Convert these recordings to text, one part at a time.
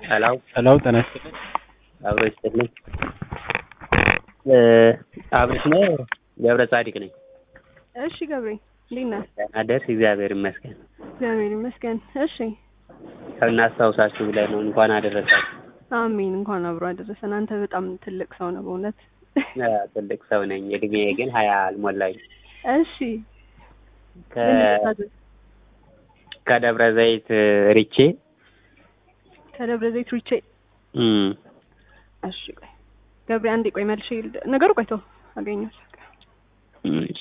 ሄሎ ሄሎ ጤና ይስጥልኝ። አብሮ ይስጥልኝ። አብርሽ ነው ገብረ ጻዲቅ ነኝ። እሺ ገብሬ እንዴት ነህ? ደህና ደርስ እግዚአብሔር ይመስገን። እግዚአብሔር ይመስገን። እሺ እናስታውሳችሁ ብለን ነው እንኳን አደረሳችሁ። አሜን። እንኳን አብሮ አደረሰን። አንተ በጣም ትልቅ ሰው ነው በእውነት። አ፣ ትልቅ ሰው ነኝ። እድሜ ግን ሀያ አልሞላኝ። እሺ ከ- ምን ልታዘዝ? ከደብረ ዘይት ሪቼ ከደብረ ዘይት ሪቼ። እም፣ እሺ ቆይ ገብሬ አንዴ ቆይ መልሼ ልደ- ነገሩ ቆይቶ አገኘሁት። እሺ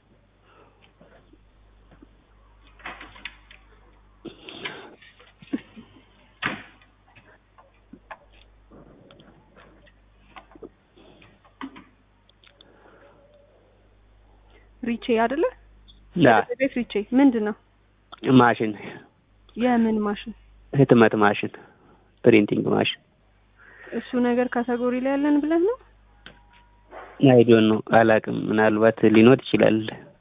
ሪቼ አይደለ? ና ደብረ ዘይት ሪቼ ምንድን ነው? ማሽን የምን ማሽን? ህትመት ማሽን ፕሪንቲንግ ማሽን እሱ ነገር ካተጎሪ ላይ ያለን ብለን ነው? አይዶን ነው አላውቅም። ምናልባት ሊኖር ይችላል።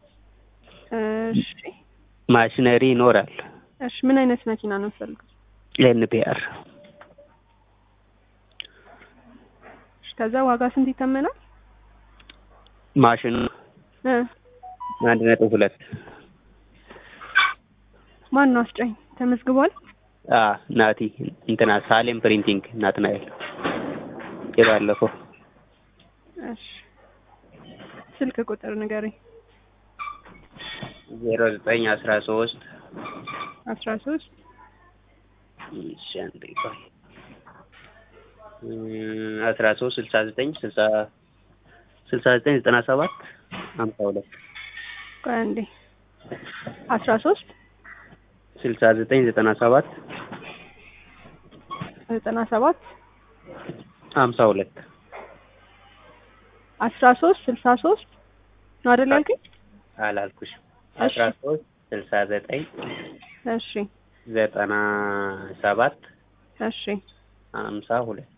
እሺ ማሽነሪ ይኖራል። እሺ ምን አይነት መኪና ነው የምትፈልገው? ኤንፒአር እሺ ከዛ ዋጋ ስንት ይተመናል? ማሽኑ እ አንድ ነጥብ ሁለት ማን ነው አስጫኝ? ተመዝግቧል? አ ናቲ እንትና ሳሌም ፕሪንቲንግ ናትናኤል የባለፈው እሺ ስልክ ቁጥር ንገረኝ። ዜሮ ዘጠኝ አስራ ሶስት አስራ ሶስት እሺ አንዴ ቆይ እም፣ አስራ ሶስት ስልሳ ዘጠኝ ስልሳ ስልሳ ዘጠኝ ዘጠና ሰባት ሀምሳ ሁለት ቆይ አንዴ አስራ ሶስት ስልሳ ዘጠኝ ዘጠና ሰባት ዘጠና ሰባት ሀምሳ ሁለት አስራ ሶስት ስልሳ ሶስት ነው አይደል ያልከኝ? አላልኩሽም አስራ ሶስት ስልሳ ዘጠኝ እሺ ዘጠና ሰባት እሺ ሀምሳ ሁለት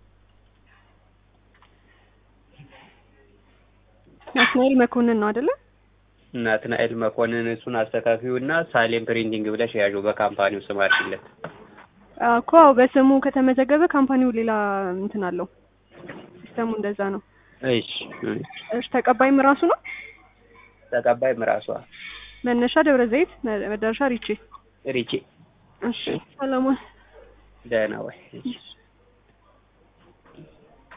ናትናኤል መኮንን ነው አይደለ? ናትናኤል መኮንን እሱን አስተካፊው እና ሳሌም ፕሪንቲንግ ብለሽ ያዡ በካምፓኒው ስም አድርጊለት። እኮ አዎ፣ በስሙ ከተመዘገበ ካምፓኒው ሌላ እንትን አለው። ሲስተሙ እንደዛ ነው። እሺ እሺ። እሺ ተቀባይም ራሱ ነው። ተቀባይም ራሷ መነሻ ደብረ ዘይት መ- መዳረሻ ሪቼ። ሪቼ እሺ ሰለሞን ደህና ወይ? እሺ።